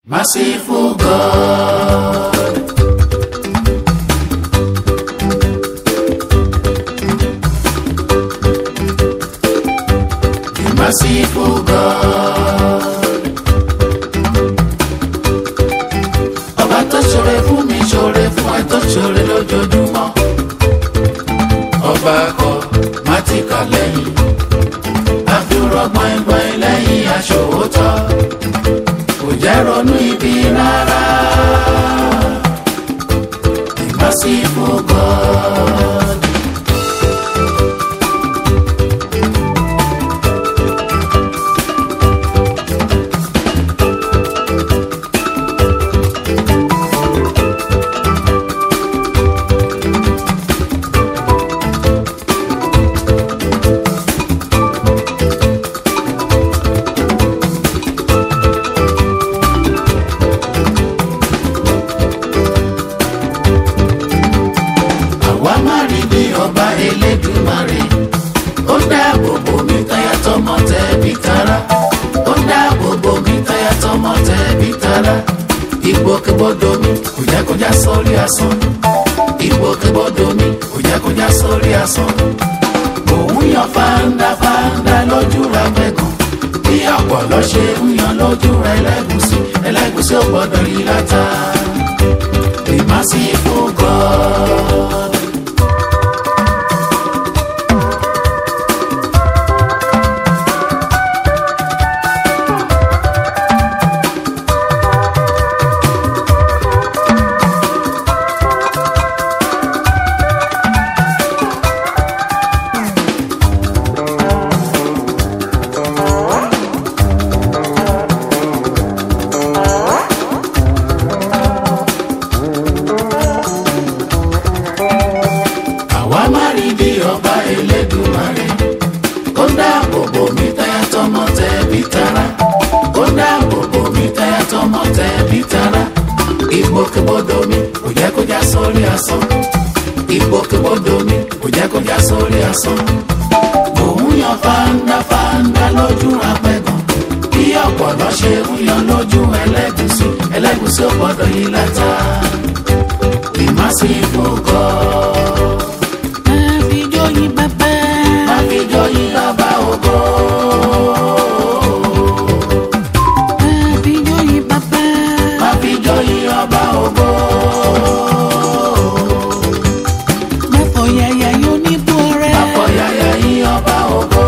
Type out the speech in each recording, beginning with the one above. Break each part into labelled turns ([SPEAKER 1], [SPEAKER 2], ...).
[SPEAKER 1] Merciful God. The merciful God. Ọba tó ṣoore fún mi ṣoore fún ẹ tó ṣoore lójoojúmọ́. Ọba kọ mátíkà lẹ́yìn. Àfihàn gbọ̀ngbọ̀n lẹ́yìn aṣòwòtọ́. Kò jẹ́ ronú ibi rárá. The merciful God. àwa má rí bí ọba elédùmarè ó dáàbò bò mí táyà tọmọ tẹbí tará ó dáàbò bò mí táyà tọmọ tẹbí tará ìgbòkègbodò mi kò jẹ́ kó já sórí asán ìgbòkègbodò mi kò jẹ́ kó já sórí asán òun yan fáńdá fáńdá lójú ra gbẹ̀gàn bí ọ̀pọ̀lọ́ ṣe ń yan lójú ra ẹlẹ́gùsí ẹlẹ́gùsí ò gbọ́dọ̀ rí látà the merciful God. àwa má rí bí ọba elédùmarè ó dáàbò bò mí táyà tọmọ tẹbí tará ó dáàbò bò mí táyà tọmọ tẹbí tará ìgbòkègbodò mi kò jẹ́ kó já sórí asán ìgbòkègbodò mi kò jẹ́ kó já sórí asán òun yan fáńdá fáńdá lójú apẹ̀gàn bí ọ̀pọ̀lọ́ ṣe ń yan lójú ẹlẹ́gùsí ẹlẹ́gùsí ò gbọ́dọ̀ yí látà the merciful God.
[SPEAKER 2] Àfijóyin bàbá.
[SPEAKER 1] Àfijóyin bàbá ògo.
[SPEAKER 2] Àfijóyin bàbá.
[SPEAKER 1] Àfijóyin ọba ògo.
[SPEAKER 2] Máfọ̀yàyà yóò ní bú ọrẹ́.
[SPEAKER 1] Àfọ̀yàyà yín ọba ògo.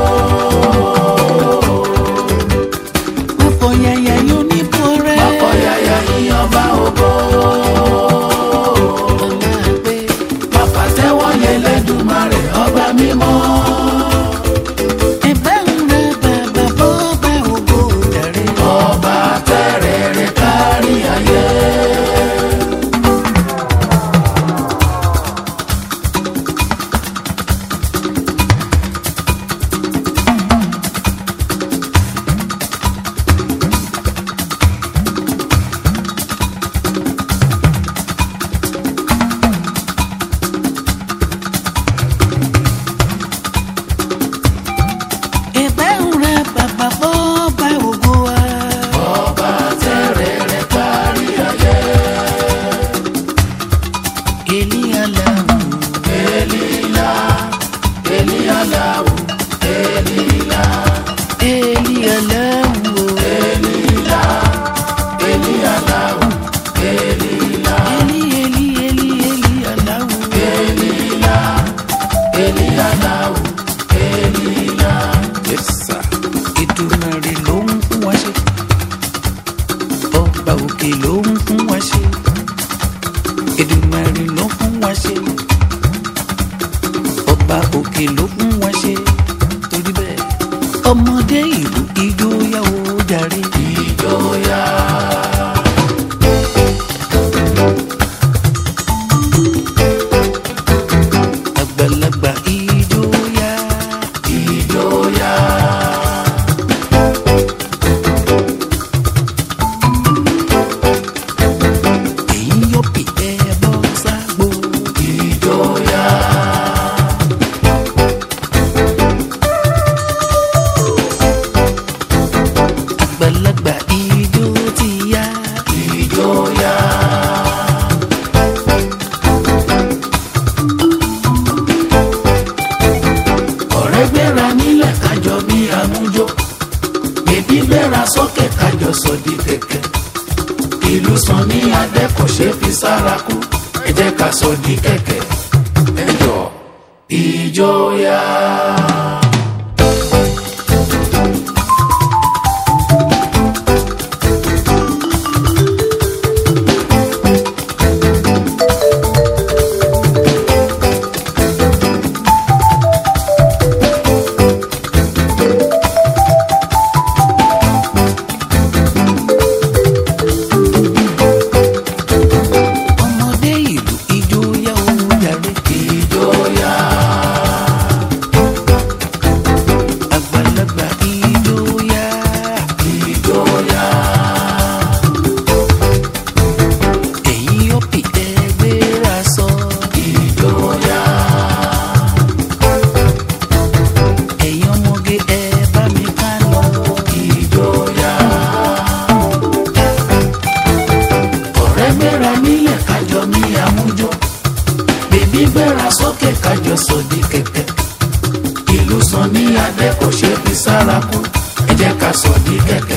[SPEAKER 2] Máfọ̀yàyà yóò ní bú ọrẹ́.
[SPEAKER 1] Àfọ̀yàyà yín ọba ògo.
[SPEAKER 2] Ọlá pé
[SPEAKER 1] Bàbá tẹ́wọ́ yẹ lẹ́dùnmarè ọba mímọ́.
[SPEAKER 2] ẹ̀bá ń ra bàbá bọ́ bá ògo dàrẹ́.
[SPEAKER 1] Ọba tẹ́rẹ̀ẹ́rẹ́ kárí ayé.
[SPEAKER 2] Ẹ̀bá ń ra bàbá bọ́ bá ògo wa.
[SPEAKER 1] Ọba tẹ́rẹ̀ẹ́rẹ́ kárí ayé.
[SPEAKER 2] Èlí aláwọ̀.
[SPEAKER 1] Elila, Elialawo, Elila,
[SPEAKER 2] Èlí aláwọ̀.
[SPEAKER 1] Elila, Elialawo, Elila,
[SPEAKER 2] Èlí èlí èlí èlí aláwọ̀.
[SPEAKER 1] Elila, Elialawo, Elila.
[SPEAKER 2] Yẹ́sà. Èdùmàrè ló ń fún wa ṣe. Ọba òkè ló ń fún wa ṣe. Èdùmàrè ló fún wa ṣe. Ọba òkè ló fún wa ṣe. Torí bẹ́ẹ̀. Ọmọdé ìlú ijó yá o jàre.
[SPEAKER 1] Ìjọya,
[SPEAKER 2] Àgbàlagbà ijó yá.
[SPEAKER 1] ìjọya,
[SPEAKER 2] Èyí yóò pè é bọ́ ságbó.
[SPEAKER 1] ìjọya,
[SPEAKER 2] Èyí
[SPEAKER 1] kẹ̀kẹ́ ìlú sàn ní adé kò ṣe fi sára kú ẹ jẹ́ ká sọ di kẹ̀kẹ́ ẹ jọ ìjọya.
[SPEAKER 2] ọmọdé ìlú ijó yá ó jàre
[SPEAKER 1] ìjọya
[SPEAKER 2] àgbàlagbà ijó yá
[SPEAKER 1] ìjọya
[SPEAKER 2] èyí ó pì ẹgbẹ́ra sọ
[SPEAKER 1] ìjọya
[SPEAKER 2] ẹ̀yin ọmọge ẹ bá mi ká lọ
[SPEAKER 1] ìjọya. ọ̀rẹ́ gbéra nílẹ̀ kájọ ní àmújọ bèbí gbéra sókè kájọ sòdí kẹ̀kẹ́ ìlú sàn ní adé kò ṣe fi sára kú ẹ jẹ́ ká sòdí kẹ̀kẹ́.